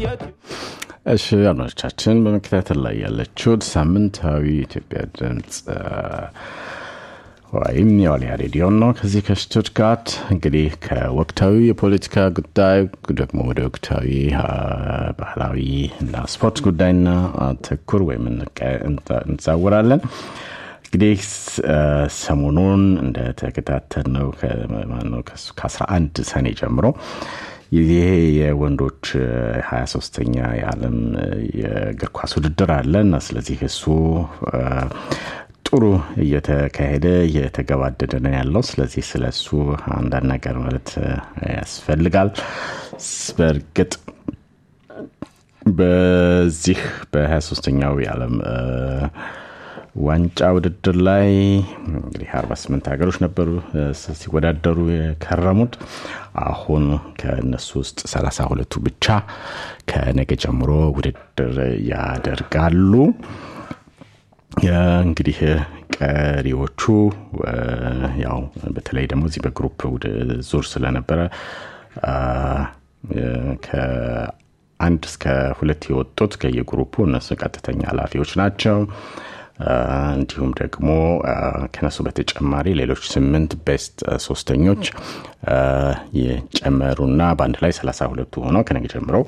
እሺ አድማጮቻችን በመከታተል ላይ ያለችሁት ሳምንታዊ የኢትዮጵያ ድምፅ ወይም የዋልያ ሬዲዮን ነው። ከዚህ ከሽቱትጋርት እንግዲህ ከወቅታዊ የፖለቲካ ጉዳይ ደግሞ ወደ ወቅታዊ ባህላዊ እና ስፖርት ጉዳይና ትኩር ወይም እንዛወራለን። እንግዲህ ሰሞኑን እንደተከታተል ነው ከ11 ሰኔ ጀምሮ ይሄ የወንዶች 23ተኛ የዓለም የእግር ኳስ ውድድር አለ እና ስለዚህ እሱ ጥሩ እየተካሄደ እየተገባደደ ነው ያለው። ስለዚህ ስለ እሱ አንዳንድ ነገር ማለት ያስፈልጋል። በእርግጥ በዚህ በ23ተኛው የዓለም ዋንጫ ውድድር ላይ እንግዲህ 48 ሀገሮች ነበሩ ሲወዳደሩ የከረሙት። አሁን ከእነሱ ውስጥ 32ቱ ብቻ ከነገ ጀምሮ ውድድር ያደርጋሉ። እንግዲህ ቀሪዎቹ ያው በተለይ ደግሞ እዚህ በግሩፕ ዙር ስለነበረ ከአንድ እስከ ሁለት የወጡት ከየግሩፑ እነሱ ቀጥተኛ ኃላፊዎች ናቸው። እንዲሁም ደግሞ ከነሱ በተጨማሪ ሌሎች ስምንት ቤስት ሶስተኞች የጨመሩና በአንድ ላይ ሰላሳ ሁለቱ ሆነው ከነገ ጀምረው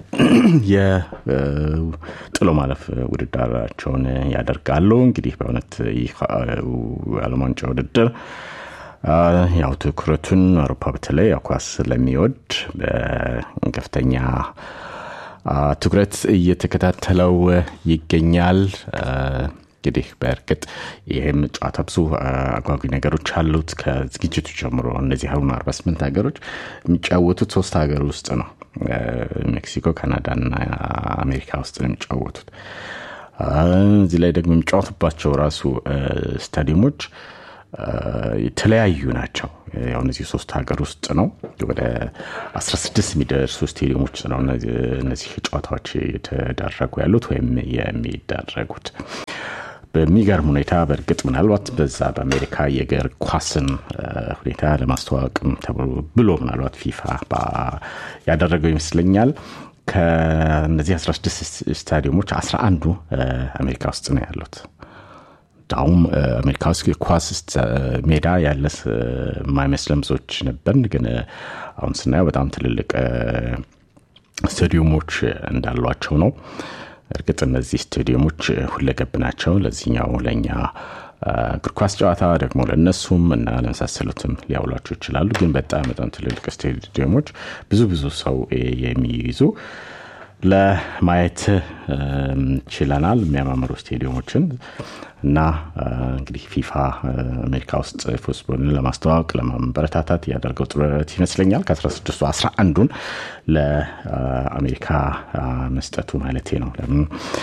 የጥሎ ማለፍ ውድድራቸውን ያደርጋሉ። እንግዲህ በእውነት ይህ ዓለም ዋንጫ ውድድር ያው ትኩረቱን አውሮፓ በተለይ ኳስ ስለሚወድ በከፍተኛ ትኩረት እየተከታተለው ይገኛል። እንግዲህ በእርግጥ ይህም ጨዋታ ብዙ አጓጊ ነገሮች አሉት። ከዝግጅቱ ጀምሮ እነዚህ አሁን 48 ሀገሮች የሚጫወቱት ሶስት ሀገር ውስጥ ነው። ሜክሲኮ፣ ካናዳና አሜሪካ ውስጥ ነው የሚጫወቱት። እዚህ ላይ ደግሞ የሚጫወቱባቸው ራሱ ስታዲየሞች የተለያዩ ናቸው። ያው እነዚህ ሶስት ሀገር ውስጥ ነው። ወደ 16 የሚደርሱ ስቴዲየሞች ነው እነዚህ ጨዋታዎች የተደረጉ ያሉት ወይም የሚደረጉት። በሚገርም ሁኔታ በእርግጥ ምናልባት በዛ በአሜሪካ የእግር ኳስን ሁኔታ ለማስተዋወቅም ብሎ ምናልባት ፊፋ ያደረገው ይመስለኛል። ከእነዚህ 16 ስታዲየሞች 11ዱ አሜሪካ ውስጥ ነው ያሉት። አሁን አሜሪካ ውስጥ ኳስ ሜዳ ያለ የማይመስለን ብዙዎች ነበርን፣ ግን አሁን ስናየው በጣም ትልልቅ ስታዲየሞች እንዳሏቸው ነው። እርግጥ እነዚህ ስታዲየሞች ሁለገብ ናቸው። ለዚህኛው ለእኛ እግር ኳስ ጨዋታ ደግሞ ለእነሱም እና ለመሳሰሉትም ሊያውሏቸው ይችላሉ። ግን በጣም በጣም ትልልቅ ስታዲየሞች ብዙ ብዙ ሰው የሚይዙ ለማየት ችለናል። የሚያማምሩ ስቴዲየሞችን እና እንግዲህ ፊፋ አሜሪካ ውስጥ ፉትቦልን ለማስተዋወቅ ለማበረታታት ያደርገው ጥረት ይመስለኛል። ከ16ቱ 11ዱን ለአሜሪካ መስጠቱ ማለቴ ነው። ለምን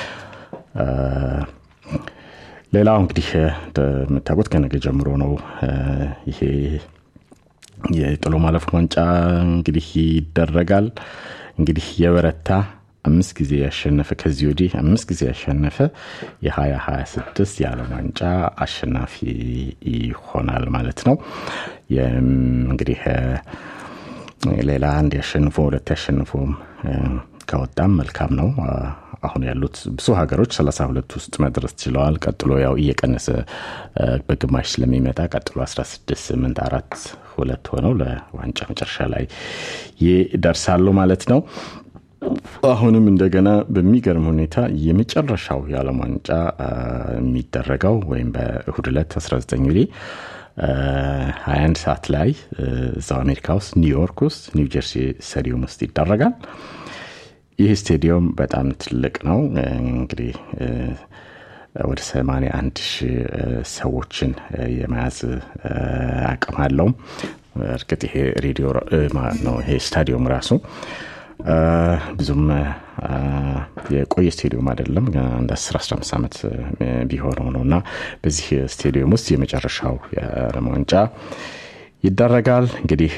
ሌላው እንግዲህ እንደምታውቁት ከነገ ጀምሮ ነው ይሄ የጥሎ ማለፍ ዋንጫ እንግዲህ ይደረጋል። እንግዲህ የበረታ አምስት ጊዜ ያሸነፈ ከዚህ ወዲህ አምስት ጊዜ ያሸነፈ የ2026 የዓለም ዋንጫ አሸናፊ ይሆናል ማለት ነው። እንግዲህ ሌላ አንድ ያሸንፎ ሁለት ያሸንፎም ከወጣም መልካም ነው። አሁን ያሉት ብዙ ሀገሮች ሰላሳ ሁለት ውስጥ መድረስ ችለዋል። ቀጥሎ ያው እየቀነሰ በግማሽ ስለሚመጣ ቀጥሎ 16 8 አራት ሁለት ሆነው ለዋንጫ መጨረሻ ላይ ይደርሳሉ ማለት ነው። አሁንም እንደገና በሚገርም ሁኔታ የመጨረሻው የዓለም ዋንጫ የሚደረገው ወይም በእሁድ ዕለት 19 እንግዲህ 21 ሰዓት ላይ እዛው አሜሪካ ውስጥ ኒውዮርክ ውስጥ ኒው ጀርሲ ስታዲየም ውስጥ ይደረጋል። ይህ ስቴዲየም በጣም ትልቅ ነው። እንግዲህ ወደ 81 ሺህ ሰዎችን የመያዝ አቅም አለው። እርግጥ ይሄ ሬዲዮ ነው ይሄ ስታዲየም ራሱ ብዙም የቆየ ስቴዲየም አይደለም። አንድ 10 15 ዓመት ቢሆነው ነው እና በዚህ ስቴዲየም ውስጥ የመጨረሻው የዓለም ዋንጫ ይደረጋል። እንግዲህ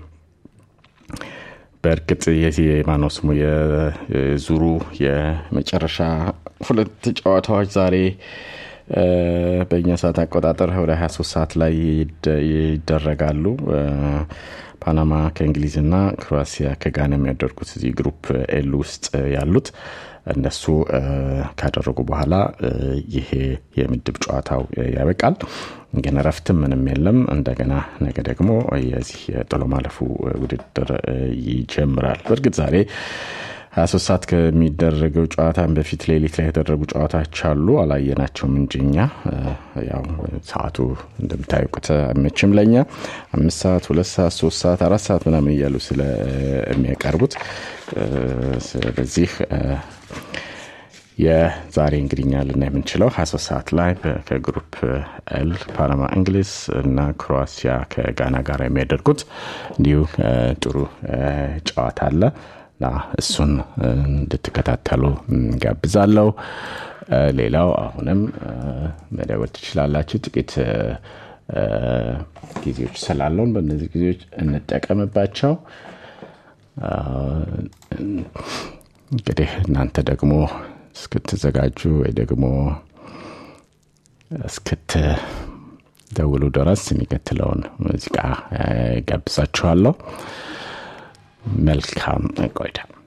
በእርግጥ የዚህ ማነው ስሙ የዙሩ የመጨረሻ ሁለት ጨዋታዎች ዛሬ በእኛ ሰዓት አቆጣጠር ወደ 23 ሰዓት ላይ ይደረጋሉ። ፓናማ ከእንግሊዝና ክሮአሲያ ከጋና የሚያደርጉት እዚህ ግሩፕ ኤል ውስጥ ያሉት እነሱ ካደረጉ በኋላ ይሄ የምድብ ጨዋታው ያበቃል። ግን እረፍትም ምንም የለም። እንደገና ነገ ደግሞ የዚህ የጥሎ ማለፉ ውድድር ይጀምራል። በእርግጥ ዛሬ 23 ሰዓት ከሚደረገው ጨዋታን በፊት ሌሊት ላይ የተደረጉ ጨዋታዎች አሉ። አላየናቸውም እንጂ እኛ ያው ሰዓቱ እንደምታውቁት አይመችም ለኛ አምስት ሰዓት፣ ሁለት ሰዓት፣ ሶስት ሰዓት፣ አራት ሰዓት ምናምን እያሉ ስለሚያቀርቡት ስለዚህ የዛሬ እንግዲኛ ልና የምንችለው 23 ሰዓት ላይ ከግሩፕ ኤል ፓናማ እንግሊዝ እና ክሮአሲያ ከጋና ጋር የሚያደርጉት እንዲሁ ጥሩ ጨዋታ አለ እና እሱን እንድትከታተሉ ጋብዛለሁ። ሌላው አሁንም መደወል ትችላላችሁ። ጥቂት ጊዜዎች ስላለውን በእነዚህ ጊዜዎች እንጠቀምባቸው። እንግዲህ እናንተ ደግሞ እስክትዘጋጁ ወይ ደግሞ እስክትደውሉ ድረስ የሚከትለውን ሙዚቃ ጋብዛችኋለሁ። መልካም ቆይታ